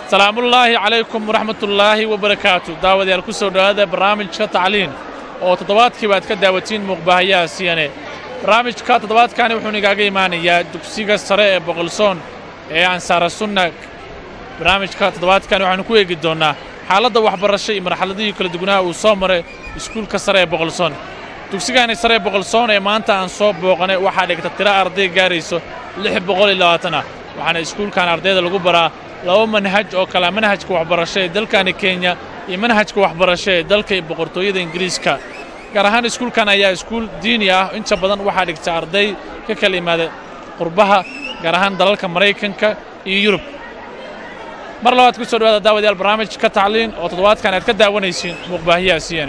salaamullaahi calaykum waraxmatullaahi wabarakaatu daawadayaal ku soo dhowaada barnaamijka tacliin oo toddobaadkiiba aad ka daawatiin muuqbaahayaha siyane barnaamijka toddobaadkani wuxuu nigaaga imaanayaa dugsiga sare ee boqolsoon ee ansaara sunna barnaamijka toddobaadkani waxaanu ku eegi doonnaa xaaladda waxbarasho iyo marxaladihii kala duwanaha uu soo maray iskuulka sare ee boqolsoon dugsigaani sare ee boqolsoon ee maanta aan soo booqanay waxaa dhigta tiro arday gaarayso lix boqol iyo labaatan ah waxaana iskuulkan ardayda lagu baraa laba manhaj oo kala manhajka waxbarasho ee dalkani kenya iyo manhajka waxbarasho ee dalka boqortooyada ingiriiska gaar ahaan iskuulkan ayaa iskuul diini ah inta badan waxaa dhigta arday ka kala yimaada qurbaha gaar ahaan dalalka maraykanka iyo yurub mar labaad ku soo dhawaada daawadayaal barnaamijka tacliin oo toddobaadkan aad ka daawanaysiin muuqbaahiyaha siyane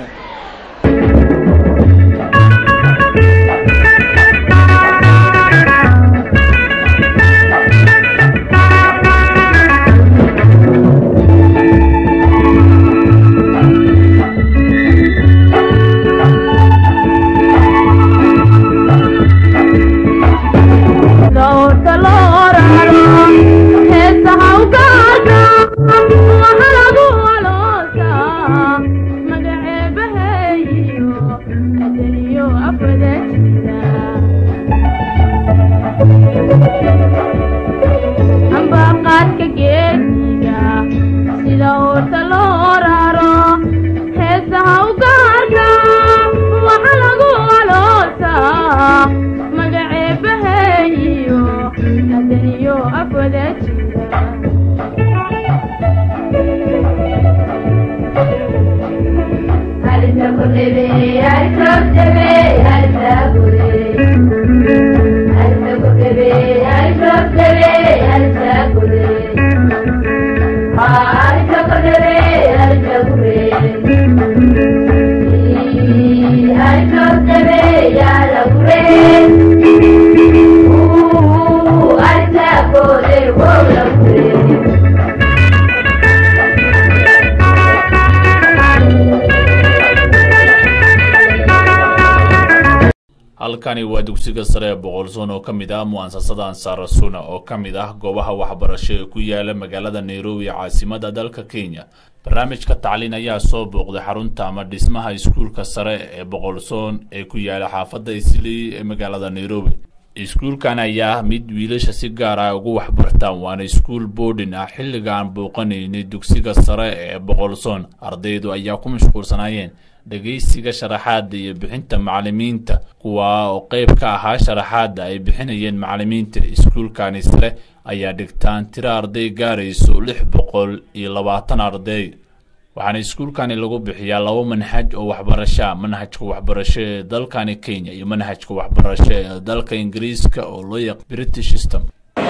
halkani waa dugsiga sare ee boqolsoon oo ka mid ah mu'asasada ansaara suna oo ka mid ah goobaha waxbarasho ee ku yaala magaalada nairobi caasimadda dalka kenya barnaamijka tacliin ayaa soo booqday xarunta ama dhismaha iskuulka sare ee boqolsoon ee ku yaala xaafadda islii ee magaalada nairobi iskuulkan ayaa mid wiilasha si gaar ah ugu waxbartaan waana iskuul boodhin ah xilliga aan booqanaynay dugsiga sare ee boqolsoon ardaydu ayaa ku mashquulsanaayeen dhegaysiga sharaxaadda iyo bixinta macallimiinta kuwaa oo qayb ka ahaa sharaxaadda ay bixinayeen macallimiinta iskuulkani sare ayaa dhigtaan tiro arday gaarayso lix boqol iyo labaatan arday waxaana iskuulkani lagu bixiyaa laba manhaj oo waxbarashaa manhajka waxbarasho ee dalkani kenya iyo manhajka waxbarasho ee dalka ingiriiska oo loo yaq british system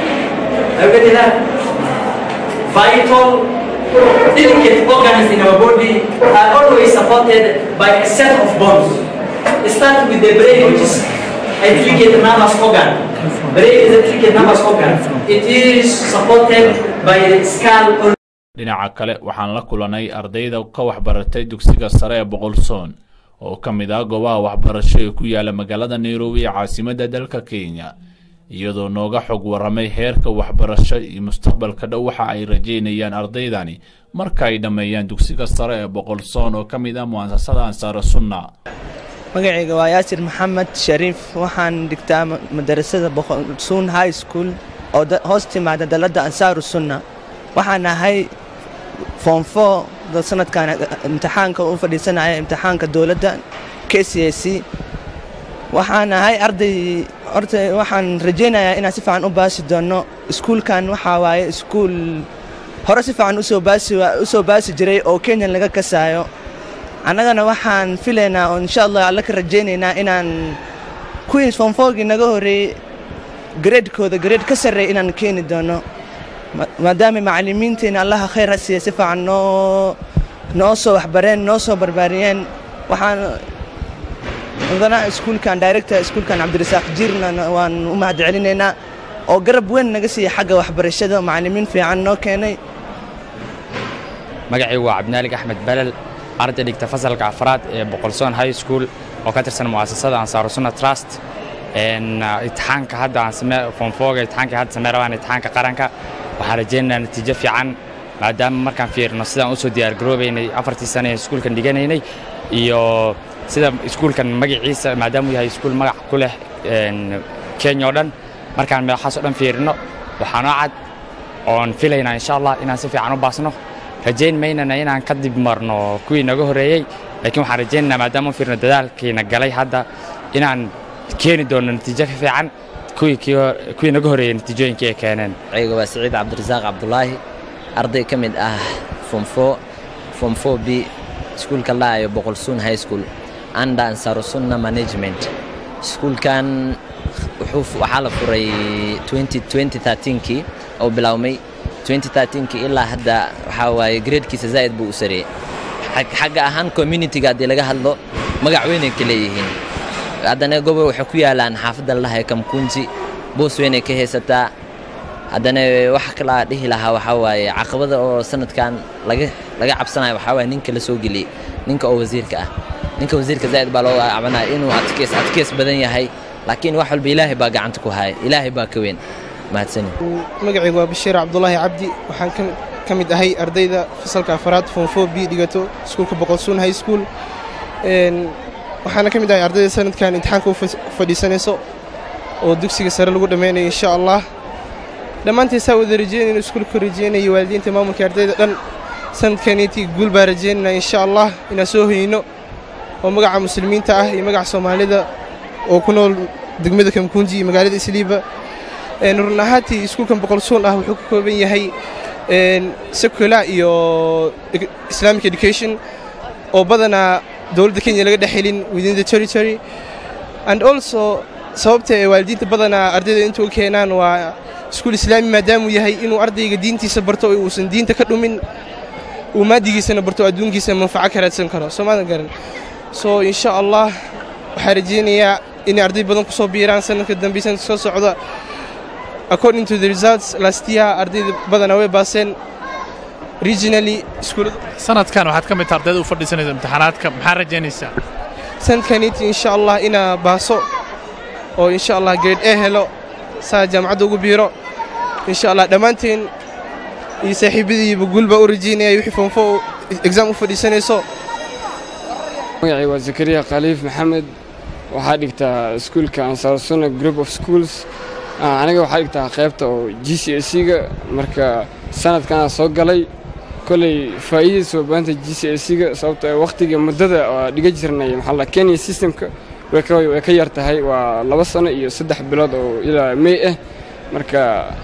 delicate organs in our body are always supported by a set of bones. Start with the brain, which is a delicate nervous organ. Brain is a delicate nervous organ. It is supported by the skull. dhinaca kale waxaan la kulanay ardayda ka waxbaratay dugsiga sare ee boqolsoon oo ka mid ah goobaha waxbarasho ee ku yaala magaalada nairobi ee caasimadda dalka kenya iyadoo nooga xog warramay heerka waxbarasho iyo mustaqbalka dhow waxa ay rajaynayaan ardaydani marka ay dhammeeyaan dugsiga sare ee boqolsoon oo ka mid ah mu'asasada ansaara sunna magacayga waa yaasir maxamed shariif waxaan dhigtaa madarasada boqolsuun high school oo hoos timaada dalladda ansaaru sunna waxaan ahay foomfo sanadkan imtixaanka u fadhiisanaya imtixaanka dowladda k c a c waxaan ahay arday horta waxaan rajaynayaa inaan si fiican u baasi doono iskuulkan waxaa waaye iskuul hore si fiican usoo baasi usoo baasi jiray oo kenyan laga kasaayo annagana waxaan filaynaa oo insha allah alla ka rajaynaynaa inaan queens fonfoogii naga horreeyey gareedkooda gareed ka sarreey inaan keeni doono maadaama macallimiinteena allaha khayr ha siiya si fiican noo noo soo waxbareen noo soo barbaariyeen waxaan mudana iskuulkan director iskuulkan cabdirasaaq jiirna waan u mahad celinaynaa oo garab weyn naga siiya xagga waxbarashada macallimiin fiican noo keenay magacii waa cabdinaalig axmed balal arday dhigta fasalka afraad ee boqolsoon high school oo ka tirsan mu'asasada ansaaru sunna trust imtixaanka hadda aan samee foomfooga imtixaanka hadda samee rabaan imtixaanka qaranka waxaan rajaynayaa natiijo fiican maadaama markaan fiirino sidaan usoo diyaargaroobaynay afartii sane ee iskuulkan dhiganaynay iyo sida iskuulkan magaciisa maadaama uu yahay iskuul magac ku leh kenya oo dhan markaan madaxaas oo dhan fiirino waxaa noo cad oon filaynaa insha allah inaan si fiican u baasno rajayn maynana inaan ka dib marno kuwii naga horreeyey laakiin waxaan rajaynaynaa maadaama u fiirno dadaalkiina galay hadda inaan keeni doono natiijo ka fiican kuwii naga horreeyey natiijooyinkii ay keeneen ayga waa siciid cabdirasaaq cabdulaahi arday ka mid ah fomfo fomfo b iskuulka laayo boqolsuun high school anda ansaarusunna management iskuulkan waxaa la furay kii oo bilaawmay kii ilaa hadda waxaa waaye gradekiisa zaa'id buu u sareeyey xagga ahaan communitiga haddii laga hadlo magac weynay ka leeyihiin haddana gobol waxay ku yaalaan xaafadda lalahay kamkunji boos weynay ka haysataa haddana waxa kalaa dhihi lahaa waxaa waaye caqabada oo sanadkan laga laga cabsanayo waxaa waaye ninka la soo geliyey ninka oo wasiirka ah ninka wasiirka zaa'id baa loo cabanaya inuu adkeys adkeys badan yahay laakiin wax walba ilaahay baa gacanta ku haya ilaahay baa ka weyn mahadsani magacaygu waa bashiir cabdulaahi cabdi waxaan ka mid ahay ardayda fasalka afaraad foomfo b dhigato iskuulka boqolsuun high school waxaana ka mid ahay ardayda sanadkan imtixaanka u fadhiisanayso oo dugsiga sare lagu dhammaynayo insha allah dhammaantiin saa wada rajeynayno iskuulka rajeynayo waalidiinta maamulka ardayda dhan sanadkaniitii guul baa rajeynayna insha allah inaan soo hoyno oo magaca muslimiinta ah iyo magaca soomaalida oo ku nool degmada kamkunji iyo magaalada isliiba run ahaantii iskuulkan boqolsuun ah wuxuu ka kooban yahay secular iyo islamic education oo badanaa dowladda kenya laga dhex helin within the territory and also sababta ee waalidiinta badanaa ardayda inta u keenaan waa iskuul islaami maadaamuu yahay inuu ardayga diintiisa barto oo uusan diinta ka dhumin uu maadigiisana barto adduunkiisa manfaco ka raadsan karo soo maadan garan so insha allah waxaa rajeynayaa inay arday badan ku soo biiraan sanadka dambe sanadka soo socda according to the results last year ardayda badanaa way baaseen regionally iskuulada sanadkan waxaad ka mid taha ardayda u fadhiisanaysa imtixaanaadka maxaa rajaynaysaa sanadkaniiti insha allah inaa baaso oo insha allah grade a helo saa jaamacadda ugu biiro insha allah dhammaanteen iyo saaxiibadiiba guul baa u rajeynaya wixii foonfo exam u fadhiisanayso magacay waa zakariya khaliif maxamed waxaa dhigtaa iskuulka ansaarsuna group of schools aniga waxaa dhigtaa qaybta oo g c s ga marka sanadkanaa soo galay koley faa'iidadiisa waa baanta g c s ga sababto wakhtiga muddada oo dhiga jirnay maxaa la kenya systemka way ka yar tahay waa laba sano iyo saddex bilood oo ilaa may ah marka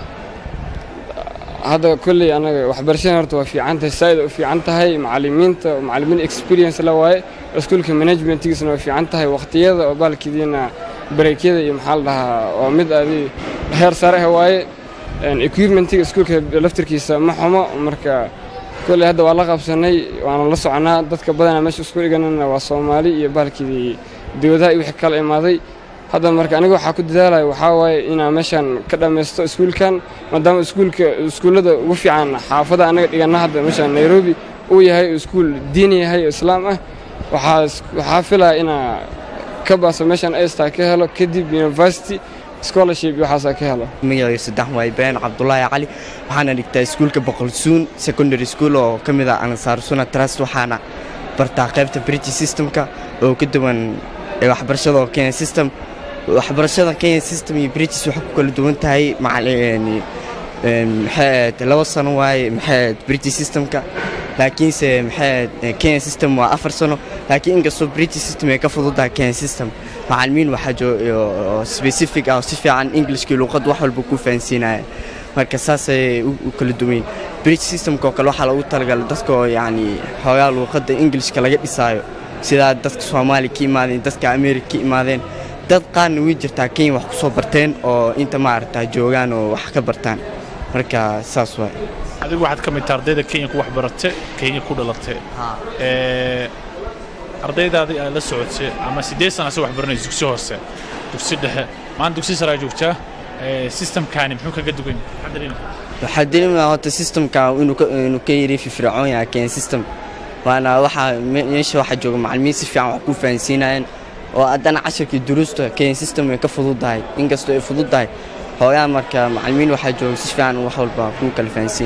hadda kolley anaga waxbarashada horta waa fiican tahay saa'ida u fiican tahay macallimiinta macallimiin experience la waaye iskuulka managementigiisana waa fiican tahay wakhtiyada oo baalkidiina bareekyada iyo maxaa la dhahaa waa mid adi heer sare ah waaye equipmentiga iskuulka laftirkiisa ma xumo marka kolley hadda waa la qabsanay waana la soconaa dadka badanaa meesha isku dhiganana waa soomaali iyo baalkidii dowladaha iyo wixii kala imaaday hadda marka aniga waxaa ku dadaalaya waxaa waaye inaan meeshan ka dhammaysto iskuulkan maadaama iskuulka iskuullada ugu fiican xaafada anaga dhiganna hadda meeshan nairobi uu yahay iskuul diini yahay oo islaam ah waxaa filaya inaa ka baaso meeshan astar ka helo kadib university scholarship iyo waxaasaa ka helo magacayga saddex waa ibraahim cabdulaahi cali waxaana dhigtaa iskuulka boqolsuun secondary school oo ka mid ah ansaarsuna trust waxaana bartaa qaybta british systemka oo ka duwan waxbarashada oo kenya system waxbarashada kenya system iyo british waxay ku kala duwan tahay maxay laba sano waaye maxay british systemka laakiinse maxay kenya system waa afar sano laakiin inkastoo british system ay ka fududahay kenya system macalimiin waxaa joo specific ah oo si fiican englishkii luuqad wax walba ku fahansiinaya marka saasay u kala duwayn british systemka oo kale waxaa loogu talagalay dadka oo yacni xoogaa luuqadda englishka laga dhisaayo sidaa dadka soomaaliya ka imaadeen dadka amerika ka imaadeen dad qaarna way jirtaa kenya wax ku soo barteen oo inta maaragtaa joogaan oo wax ka bartaan marka saas waay adigu waxaad ka mid taha ardayda kenya ku waxbarate kenya ku dhalatee ardaydaadii aad la socotay ama siddeed sana ase waxbaranaysa dugsi hoose dugsi dhexe maanta dugsi saraa joogtaa systemkaani muxuu kaga dugan yahay waxaa dareemaya horta systemka inuu ka yiri firfircoon yahay kenya system waana waxaa meesha waxaa jooga macallimiin si fiican wax ku fahansiinayaan oo haddana casharkii duruusta kenya system way ka fududahay inkastoo ay fududahay hooyaa marka macallimiin waxaa jooga si fiican wax walba ku kala fahansiinaya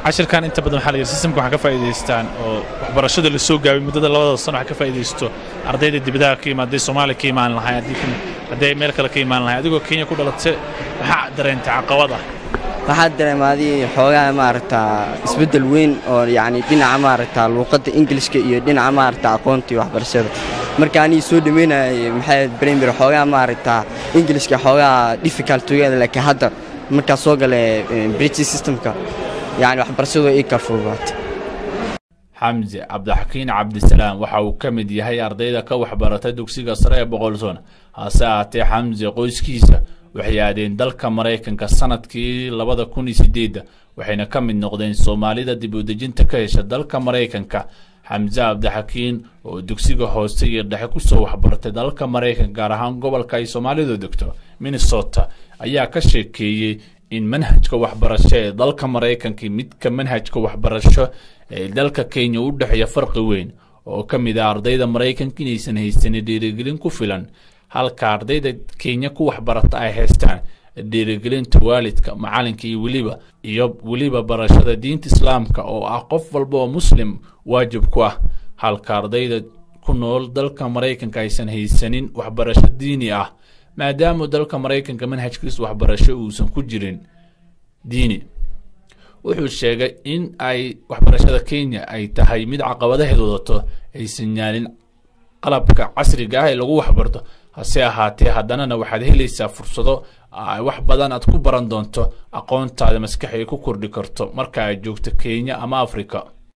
cashirkan inta badan waxaa la yidhi systemka waxaa ka faa'iidaystaan oo waxbarashada la soo gaabay muddada labada sano waxaa ka faa'iidaysto ardayda dibadaha ka imaad hadday soomaaliya ka imaan lahayn haddii kan- hadday meel kale ka imaan lahayn adigoo kenya ku dhalatay maxaa dareentay caqabad ah waxaa dareemaaday xoogaa maaragtaa isbeddel weyn oo yacni dhinaca maaragtaa luuqadda ingilishka iyo dhinaca maaragtaa aqoonta iyo waxbarashada marka anii soo dhameynayay maxay primary xoogaa maaragtaa ingilishka xoogaa difficult together laakiin hadda markaa soo gale british systemka yacni waxbarashadu ii kala fududaatay xamse cabdixakiin cabdisalaam waxa uu ka mid yahay ardayda ka waxbarata dugsiga sare ee boqolsoon hase ahaatee xamse qoyskiisa waxay aadeen dalka maraykanka sanadkii labada kun iyo sideedda waxayna ka mid noqdeen soomaalida dib u dejinta ka hesha dalka maraykanka xamse cabdixakiin oo dugsiga hoose iyo dhexe kusoo waxbartay dalka maraykanka gaar ahaan gobolka ay soomaalidu degto minnesota ayaa ka sheekeeyey in manhajka waxbarasho ee dalka maraykanka midka manhajka waxbarasho ee dalka kenya u dhexeeya farqi weyn oo ka mid ah ardayda maraykanka inaysan haysanin dhiirigelin ku filan halka ardayda kenya ku waxbarata ay haystaan dhiirigelinta waalidka macalinka iyo weliba iyo weliba barashada diinta islaamka oo ah qof walba oo muslim waajib ku ah halka ardayda ku nool dalka maraykanka aysan haysanin waxbarasho diini ah maadaama dalka maraykanka manhajkiisa waxbarasho uusan ku jirin diini wuxuu sheegay in ay waxbarashada kenya ay tahay mid caqabadaheed wadato aysan yaalin qalabka casriga ah ee lagu waxbarto hase ahaatee haddanana waxaad helaysaa fursado ay wax badan aad ku baran doonto aqoontaada maskax ay ku kordhi karto marka aad joogto kenya ama afrika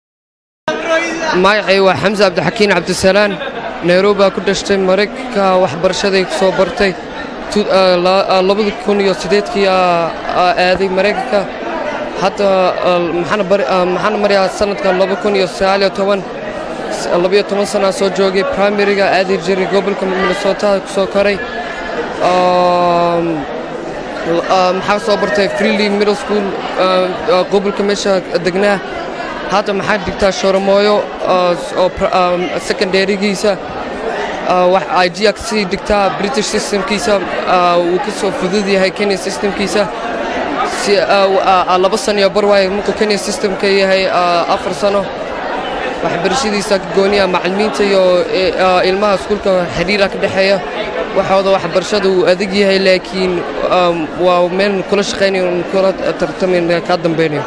magacay waa xamse cabdixakiin cabdisalaan nairobi baa ku dhashtay maraykanka waxbarashaday ku soo bartay Tu- ah, la- ah, labadi kun iyo sideedkii aa aa aaday maraykanka hadda ah, maxaana bari- ah, maxaana marayaa sanadka laba kun iyo sagaal iyo toban s- labiyo toban sanaa soo joogay primariga aadi jiray gobolka minnesota ku soo koray Um, l- ah, maxaa soo bartay freely middle school ah, ah, gobolka meesha degnaa hadda maxaa dhigtaa shoramooyo ah, s- oo pr- ah, secondarygiisa ah, wax IG ka sii dhigtaa british systemkiisa ah, wuu ka soo fudud yahay kenya systemkiisa si ah, w- ah, ah, laba sano iyo bar waaye markuu kenya systemka yahay ah, afar sano waxbarashadiisa ka gooniya macallimiinta iyo eh, ah, ilmaha iskuulka xiriira ka dhexeeya waxooda waxbarashada wuu adag yahay laakiin um, waa meel kula shaqaynayo kula tartamayn ka dambaynayo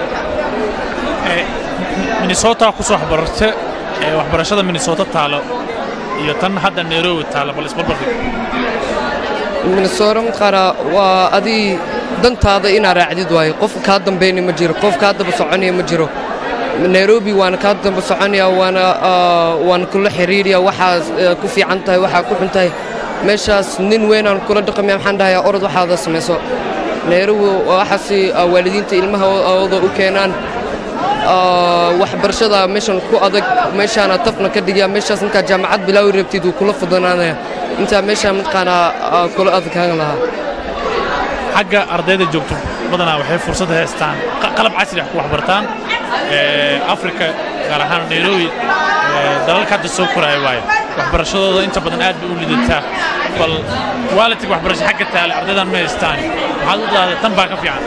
minnesota ku soo waxbarate ee waxbarashada minnesota taalo iyo tan hadda nairobi taalo bal isbarbardhig minnesota mataqaanaa waa adii dantaada inaa raacdid waayo qof kaa dambayni ma jiro qof kaa daba soconaya ma jiro nairobi waana kaa daba soconaya waana ah, waana kula xiriiraya waxaad eh, ku fiican tahay waxaa ku xun tahay meeshaas nin weynaan kula dhaqamaya maxaan dhahayaa orod waxaada samayso nairobi waa waxaasi ah, waalidiinta ilmahooda u keenaan Ah, waxbarashada meeshan ku adag meeshaana tafna ka dhigaya meeshaas markaa jaamacad bilaawi rabtid wuu kula fudanaanaya intaa meeshaa mataqaanaa ah, kula adkaan lahaa xagga ardayda joogto badanaa waxay fursad haystaan qa- qalab casri ah ku waxbartaan ee, afrika gaar ahaan nairobi ee, dalalka hadda soo koraya waaye waxbarashadooda inta badan aad bay u lidataa bal waalidka waxbarasho xagga taale ardaydan ma haystaan waxaad u dahday tan baa ka fiican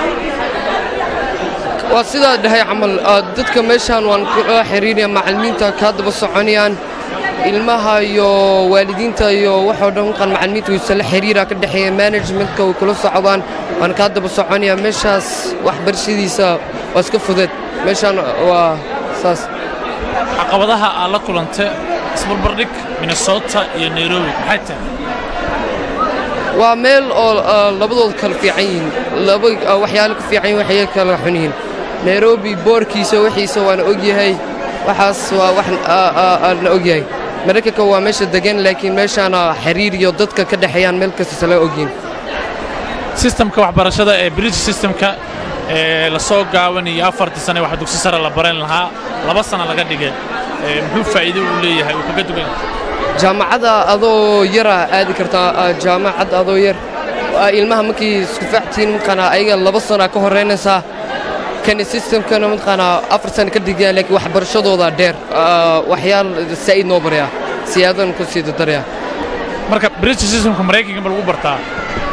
waa sidaa dhahay camal ah, dadka meeshaan waan kula xiriiraya macallimiinta kaa daba soconayaan ilmaha iyo waalidiinta iyo waxoo dhan qan macallimiinta wiisala xiriira ka dhexeeya managementka way kula socdaan waan kaa daba soconaya meeshaas waxbarashadiisa waa iska fudud meeshaan waa saas caqabadaha aad la kulantay isbarbardhig minnesota iyo nairobi maxay tahay waa meel oo ah, labadooda kala fiican yihiin laba ah, waxyaalo ka fiican yihiin waxyaalo kala xun yihiin nairobi boorkiisa wixiisa waana ogyahay waxaas waa wax ah, ah, ah, la ogyahay maraykanka waa meesha degan laakiin meeshaana xiriir iyo dadka ka dhexeeyaan meel kasta isla ogyihin sistamka waxbarashada ee british systemka ee la soo gaabanayo afartii sane wax dugsi sare la baran lahaa laba sano laga dhigay ee muxuu faa'iido u leeyahay uu kaga dugan yahay jaamacadda adoo yara aadi kartaa ah, jaamacad adoo yar Ah, ilmaha markii isku faactiin mataqaanaa ayaga laba sana ka horeynaysaa kani systemkana mataqaanaa afar sana ka digaya laakiin waxbarashadooda dheer Ah, waxyaal saa'id noo baraya siyaadan ku sii dardaraya marka british systemka maraykanka ma lagu bartaa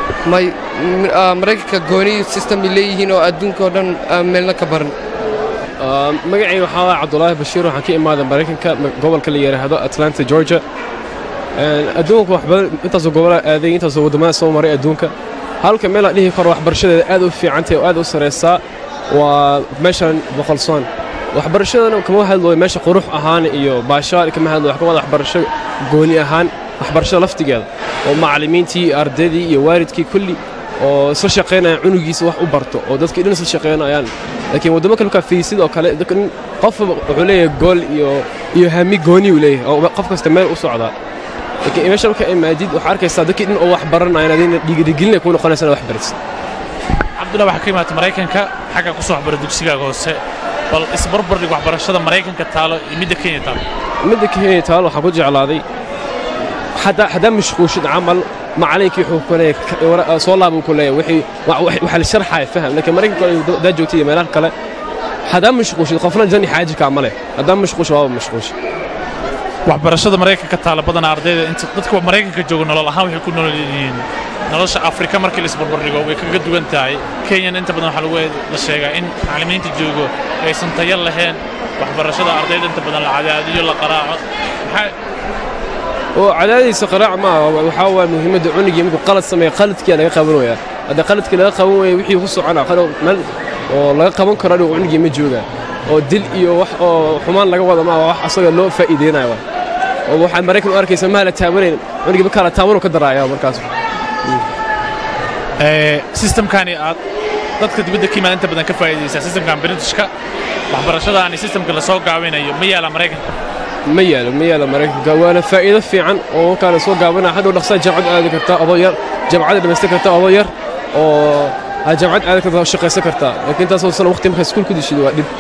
may m- ah, maraykanka gooni system ay leeyihiin oo adduunka oo dhan ah, meelna ka baran magacayga waxaa waa cabdulaahi bashiir waxaan ka imaaday maraykanka ma- gobolka la yidhaahdo atlanta georgia Een, adduunka wax badan intaasoo gobolaa aaday intaasoo waddamada soo maray adduunka halka meel aan dhihi karo waxbarashadeeda aad u fiicantahay oo aad u saraysaa waa meeshan boqolsoon waxbarashadana kama hadlooyo meesha qurux ahaan iyo baashaal kama hadlooyo wax ka wada waxbarasho gooni ahaan waxbarashada laftigeeda oo macallimiintii ardaydii iyo waalidkii kulli oo isla shaqaynayaan cunugiisa wax u barto oo dadkii dhan isla shaqaynayaan laakiin waddamo kale markaa fiisid oo kale dadka dhan qof wuxuu leeyahay gool iyo iyo hami gooni uu leeyahay oo qof kasta meel u socdaa laakiin meesha marka imaadid waxaa arkaysaa dadkii dhan oo wax baranayaan adina dhiirigelinay kuu noqonaysa inaad wax baratid cabdullahi waxaa ka imaata maraykanka xagga ku soo waxbara dugsigaaga hoose bal isbarbardhig waxbarashada maraykanka taalo iyo midda kenya taalo midda kenya taal waxaan ku jeclaaday haddaa haddaa mashquushid camal macalinkii wuxuu ku leeyahay soo laabuu ku leeyahay wixii wa- wa- waxaa la sharxaya faham laakiin maraykanka haddaa joogtid iyo meelaha kale haddaa mashquushid qofna jani xaaji kaa ma leh haddaa mashquush waaba mashquush waxbarashada maraykanka taala badanaa ardayda inta dadka maraykanka jooga nolol ahaan waxay ku nool yihiin nolosha afrika markii la isbarbardhigo way kaga duwan tahay kenyana inta badan waxaa lagu la sheegaa in macallimiinta joogo aysan tayo lahayn waxbarashada ardayda inta badan la cadaadiyo la qaraaco maxaa oo cadaadiisa qaraac maaha waxaa waa muhiimadda cunugii markuu qalad sameeya qaladkiyaa laga qaban wayaa hadda qaladkii laga qaban waya wixii ku socona qalad meel oo laga qaban karo adigu cunugii ma jooga oo dil iyo wax oo xumaan laga wada maaha wax asaga loo faa'iideynayo waa oo waxaad maraykan u arkaysa maha la taabanayn cunugii markaa la taabanuu ka daraaya markaas Ee, systemkani aad dadka dibadda ka imaada inta badan ka faa'iidaysaa systemkan britishka waxbarashadaani systemka lasoo gaabinayo ma yaala maraykanka ma yaalo ma yaalo maraykanka waana faa'iido fiican oo markaa soo gaabana hadhow dhaqsaa jamcad aadi kartaa adoo yar jamcada dhamaysan kartaa adoo yar oo aad jamcad aadi kartaa oo shaqaysan kartaa laakiin intaasoo sana waqti markaa iskuul ku dishid waa dhib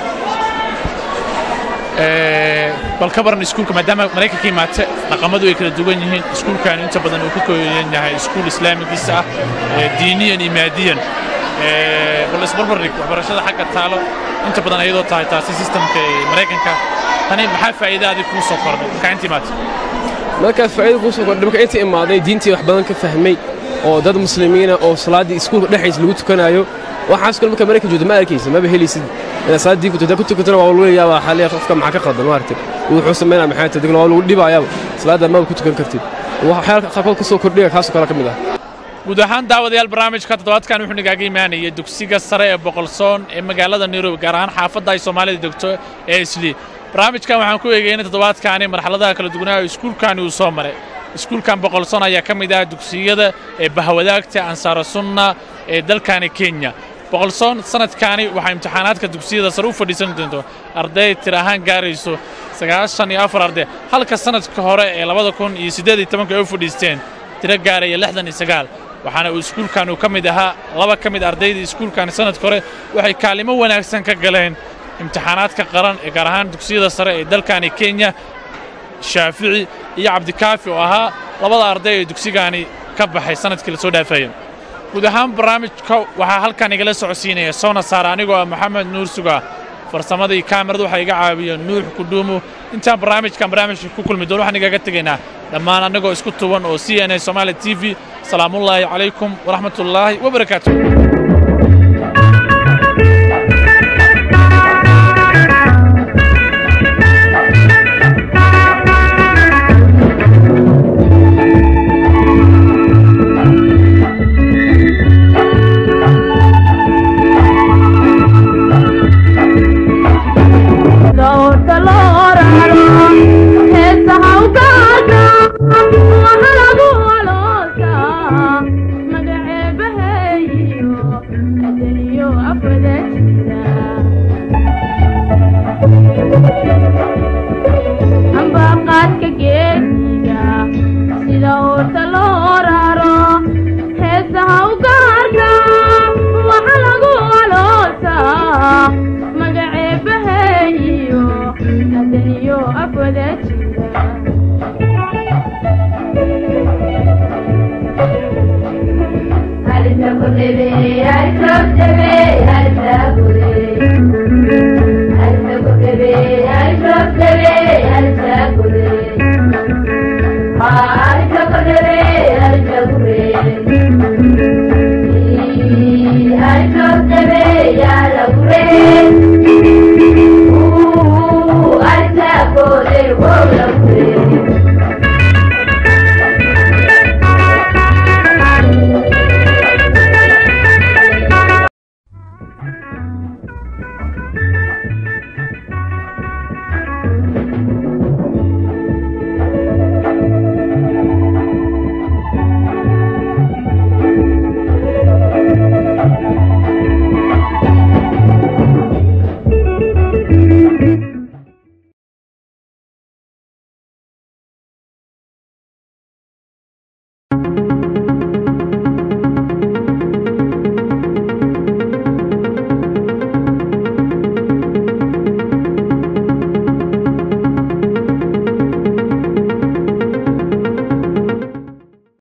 Ee, bal ka baran iskuulka maadaama maraykanka imaate dhaqamadu ay kala duwan yihiin iskuulkan inta badan uu ka kooban yahay iskuul islaamigiisa ah ee diiniyan iyo maadiyan Ee, bal isbarbardhig waxbarashada xagga taalo inta badan ayadoo tahay taasi systemka ee maraykanka tani maxaa faa'iida adig kuu soo kordhay markaa inta imaate markaa faa'iido kuu soo kordhay marka inta imaaday diintii wax badan ka fahmay oo dad muslimiina oo salaaddii iskuulka dhexdiisa lagu tukanayo waxaas kale marka maraykan joogto ma arkaysid maba helaysid inaad salaad diin ku tukataa ku tukatana waa lagu yaabaa xaliya qofka maxaa ka qaldan maaragtay wuxuu sameynaa maxay tahay degna waa lagu dhibayaaba salaadda maba ku tukan kartid waxyaala qaarkood ka soo kordhiga kaasoo kale ka mid ah guud ahaan daawadayaal barnaamijka toddobaadkan wuxuu nagaaga imaanayay dugsiga sare ee boqolsoon ee magaalada nairobi gaar ahaan xaafadda ay soomaalida degto ee isli barnaamijkan waxaan ku eegaynay toddobaadkaani marxaladaha kala duwanaa oo iskuulkani uu soo maray iskuulkan boqolsoon ayaa ka mid ah dugsiyada ee bahwadaagta ansaara sunna ee dalkani kenya boqolsoon sanadkaani waxaa imtixaanaadka dugsiyada sare u fadhiisan doonto arday tir ahaan gaarayso sagaashan iyo afar arday halka sanadka hore ee labada kun iyo siddeed iyo tobanka ay u fadhiisteen tiro gaaraya lixdan iyo sagaal waxaana uu iskuulkan uu ka mid ahaa laba ka mid ardayda iskuulkan sanadka hore waxay kaalimo wanaagsan ka galeen imtixaanaadka qaran ee gaar ahaan dugsiyada sare ee dalkani kenya shaafici iyo cabdikaafi oo ahaa labada arday ee dugsigani ka baxay sanadkii la soo dhaafaya guud ahaan barnaamijka waxaa halkan igala socodsiinaya soona saara anigoo ah maxamed nuur suga farsamadii kaamirada waxaa iga caawiya nuux kudhuumu intaan barnaamijkan barnaamijka ku kulmi doon waxaan igaga tegaynaa dhammaan annagoo isku tuban oo c n a somaali t v salaamullaahi calaykum waraxmatullaahi wabarakaatu ambaqaadka geesiga sida uurta loo raro heesaha u gaarka waxa lagu aloosaa magaceebaheeyo adaniyo afwada jira Thank you. Thank you.